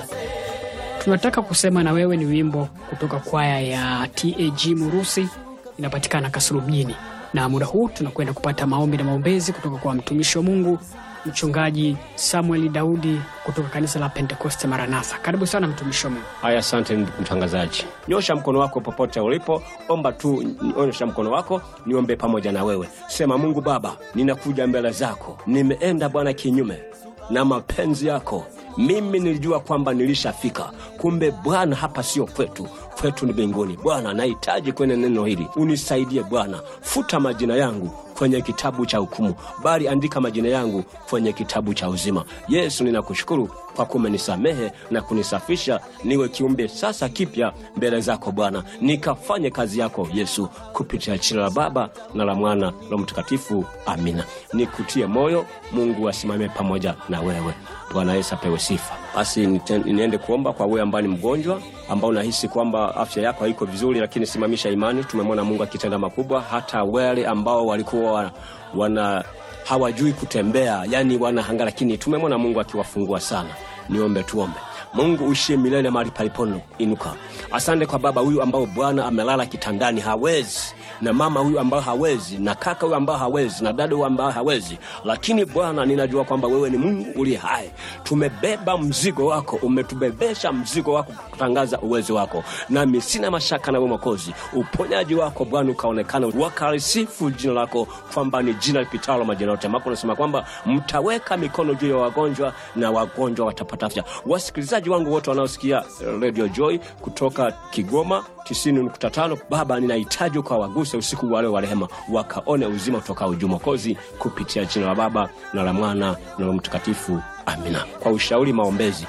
tunataka kusema na wewe ni wimbo kutoka kwaya ya TAG Murusi, inapatikana Kasulu mjini, na muda huu tunakwenda kupata maombi na maombezi kutoka kwa mtumishi wa Mungu mchungaji Samueli Daudi kutoka kanisa la Pentekoste Maranatha. Karibu sana mtumishi wa Mungu. Haya, asante ndugu mtangazaji. Nyosha mkono wako popote ulipo, omba tu, nyosha mkono wako niombe pamoja na wewe. Sema, Mungu Baba, ninakuja mbele zako, nimeenda Bwana kinyume na mapenzi yako. Mimi nilijua kwamba nilishafika, kumbe Bwana hapa sio kwetu, kwetu ni mbinguni. Bwana, nahitaji kwenye neno hili, unisaidie Bwana. Futa majina yangu kwenye kitabu cha hukumu, bali andika majina yangu kwenye kitabu cha uzima. Yesu, ninakushukuru kwa kumenisamehe na kunisafisha, niwe kiumbe sasa kipya mbele zako Bwana, nikafanye kazi yako Yesu, kupitia jina la Baba na la Mwana na Mtakatifu. Amina. Nikutie moyo, Mungu asimame pamoja na wewe. Bwana Yesu apewe sifa. Basi nite- niende kuomba kwa wewe ambaye ni mgonjwa, ambao unahisi kwamba afya yako haiko vizuri, lakini simamisha imani. Tumemwona Mungu akitenda makubwa. Hata wale ambao walikuwa wa- wana hawajui kutembea, yani wanahanga, lakini tumemwona Mungu akiwafungua sana. Niombe, tuombe. Mungu uishie milele mahali palipono inuka. Asante kwa baba huyu ambao Bwana amelala kitandani hawezi, na mama huyu ambao hawezi, na kaka huyu ambao hawezi, na dada huyu ambao hawezi, lakini Bwana ninajua kwamba wewe ni Mungu uliye hai. Tumebeba mzigo wako, umetubebesha mzigo wako kutangaza uwezo wako, nami sina mashaka na wewe Mwokozi. Uponyaji wako Bwana ukaonekana, wakalisifu jina lako kwamba ni jina lipitalo majina yote, ambapo unasema kwamba mtaweka mikono juu ya wagonjwa na wagonjwa watapata afya. Wasikilizaji wangu wote wanaosikia eh, Radio Joy kutoka Kigoma 90.5, Baba, ninahitaji ukawaguse usiku wale wa rehema, wakaone uzima kutoka ujuu Mwokozi, kupitia jina la Baba na la Mwana na la Mtakatifu. Amina. Kwa ushauri maombezi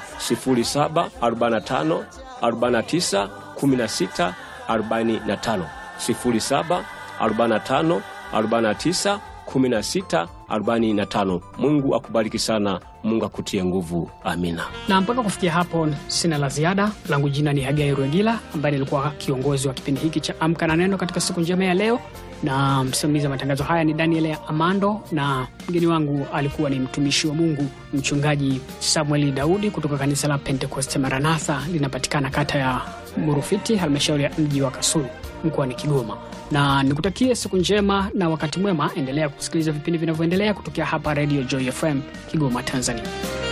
0745 49 16 45 07 45 49 16 45. Mungu akubariki sana, Mungu akutie nguvu. Amina. Na mpaka kufikia hapo sina la ziada. Langu jina ni Hagai Rwegila ambaye nilikuwa kiongozi wa kipindi hiki cha Amka na Neno katika siku njema ya leo, na msimamizi wa matangazo haya ni Daniel ya Amando, na mgeni wangu alikuwa ni mtumishi wa Mungu mchungaji Samueli Daudi kutoka kanisa la Pentekoste Maranatha, linapatikana kata ya Murufiti, halmashauri ya mji wa Kasulu mkoani Kigoma. Na nikutakie siku njema na wakati mwema. Endelea kusikiliza vipindi vinavyoendelea kutokea hapa Radio Joy FM Kigoma, Tanzania.